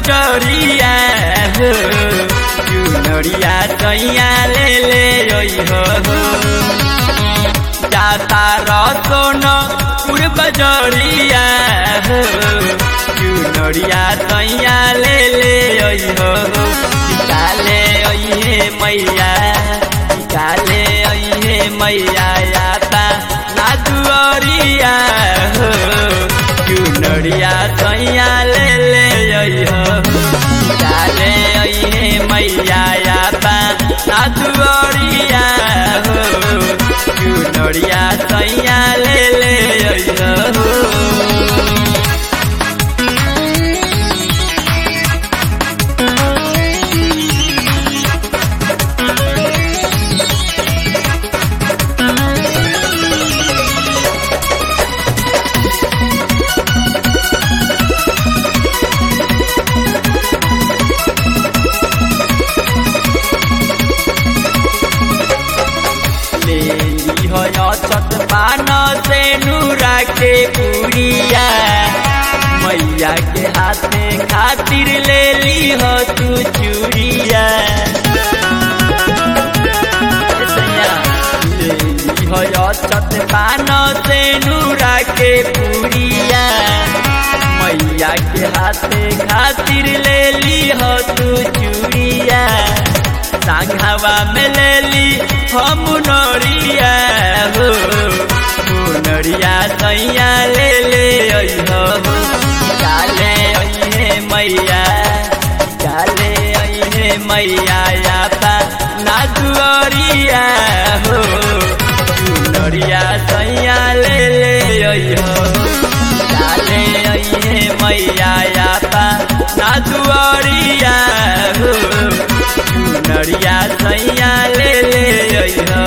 बजरिया हो चुनरिया सैया ले ले ओइ हो जाता रसोन पुर बजरिया हो चुनरिया सैया ले ले ओइ हो काले ओइहे मैया काले ओइहे मैया याता नादुअरिया हो चुनरिया सैया ले ले ओइ हो काले ओइहे मैया याता नादुअरिया हो चुनरिया सैया ले ले ओइ हो लेली हो छत पान से नूरा के पुड़िया मैया के हाथे खातिर ले ली हो तू चूड़िया लेली हो छत पान से नूरा के पुड़िया मैया के हाथे खातिर ले ली हो तू चूड़िया सांघावा में ले ली हम नरिया हो नरिया सैया ले ले आई हो काले अइहे मैया काले अइहे मैया याता ना दुअरिया हो नरिया सैया ले ले आई हो काले अइहे मैया याता ना दुअरिया हो नरिया सैया ले ले अइहो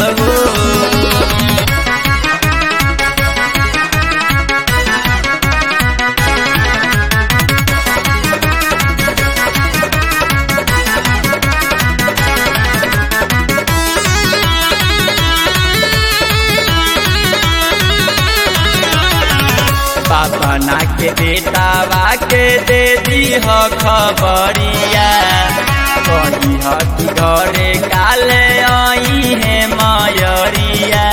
पापा ना के बेटावा के दे दी हो खबरिया कही हो कि घरे काले आई है मयरिया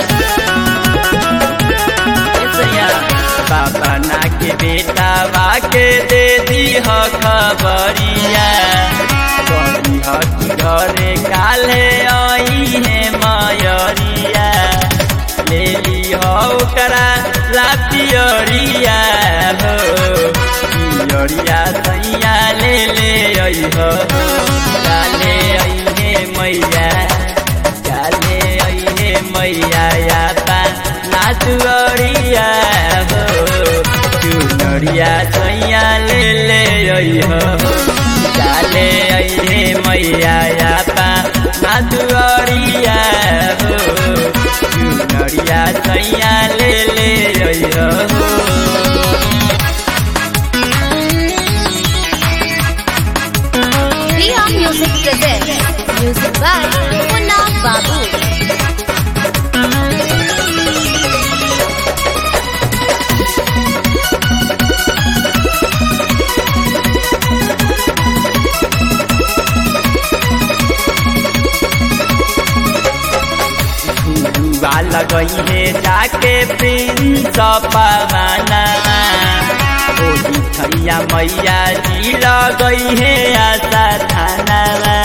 पापा ना के बेटावा के दे दी हो खबरिया कही हो कि घरे काले आई है मयरिया ले ली हो करा लातियरिया हो पियरिया सैया ले ले आई हो काले अइहे मैया काले अइहे मैया याता नाचुअरिया हो चुनरिया सैया ले ले आई हो काले अइहे मैया याता नाचुअरिया हो चुनरिया सैया ले ले आई हो Priya Music presents music by Munna Babu. धुआ लगई है जाके प्रिंस पवाना ओही थैया मैया जी लगई है आशा थाना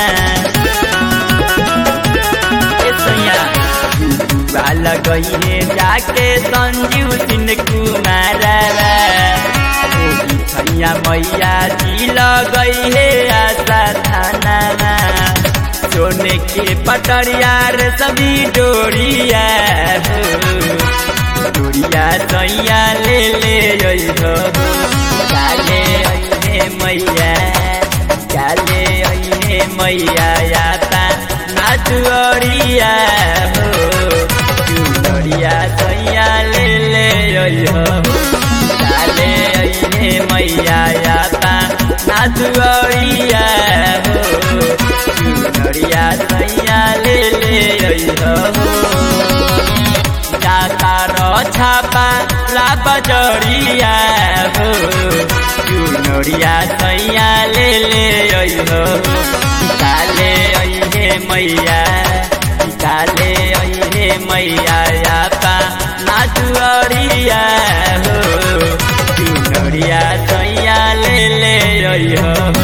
धुआ लगई है जाके संजीव सिंह कुमार ओही थैया मैया जी लगई है आशा थाना सोने के पटरिया रे सभी डोरिया हो डोरिया सैया ले ले आई हो काले अइहे मैया काले अइहे मैया याता नाचुअरिया हो चुनरिया सैया ले ले आई हो काले अइहे मैया याता नाचुअरिया हो चुनरिया सैया ले ले अइहो जाता र छापा ला बजरिया हो चुनरिया चुनरिया सैया ले ले अइहो काले अइहे मैया काले अइहे मैया आपा नाचुअरिया हो चुनरिया सैया ले ले अइहो